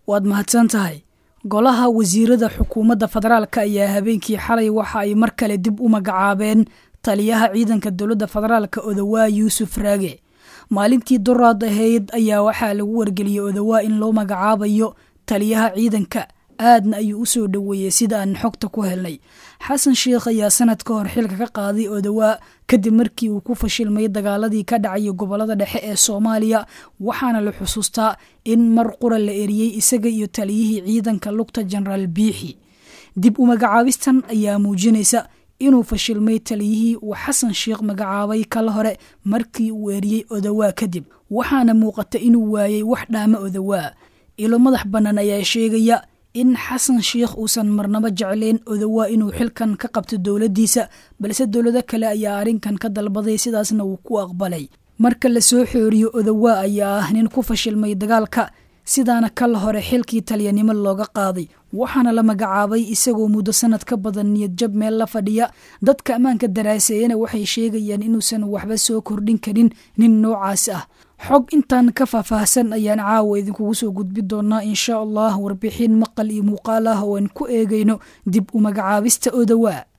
waad mahadsan tahay golaha wasiirada xukuumadda federaalka ayaa habeenkii xalay waxa ay mar kale dib u magacaabeen taliyaha ciidanka dowladda federaalka odawaa yuusuf raage maalintii doraad ahayd ayaa waxaa lagu wargeliyey odawaa in loo magacaabayo taliyaha ciidanka aadna ayuu u soo dhoweeyey sida aan xogta ku helnay xasan sheikh ayaa sanad ka hor xilka ka qaaday odawaa kadib markii uu ku fashilmay dagaaladii ka dhacaya gobolada dhexe ee soomaaliya waxaana la xusuustaa in mar qura la eriyey isaga iyo taliyihii ciidanka lugta jenaraal biixi dib u magacaabistan ayaa muujinaysa inuu fashilmay taliyihii uu xasan sheikh magacaabay kala hore markii uu eriyey odawaa kadib waxaana muuqata inuu waayey wax dhaama odawaa ilo madax bannaan ayaa sheegaya in xasan sheikh uusan marnabo jeclayn odawaa inuu xilkan ka qabto dowladdiisa balse dowlado kale ayaa arrinkan ka dalbaday sidaasna uu ku aqbalay marka la soo xooriyo odawaa ayaa ah nin ku fashilmay dagaalka sidaana kala hore xilkii talyanimo looga qaaday waxaana la magacaabay isagoo muddo sanad ka badan niyadjab meel la fadhiya dadka ammaanka daraaseeyana waxay sheegayaan inuusan waxba soo kordhin karin nin noocaas ah xog intaan ka faahfaahsan ayaan caawa idinkugu soo gudbi doonaa insha allah warbixin maqal iyo muuqaal ah oo aan ku eegayno dib u magacaabista odawaa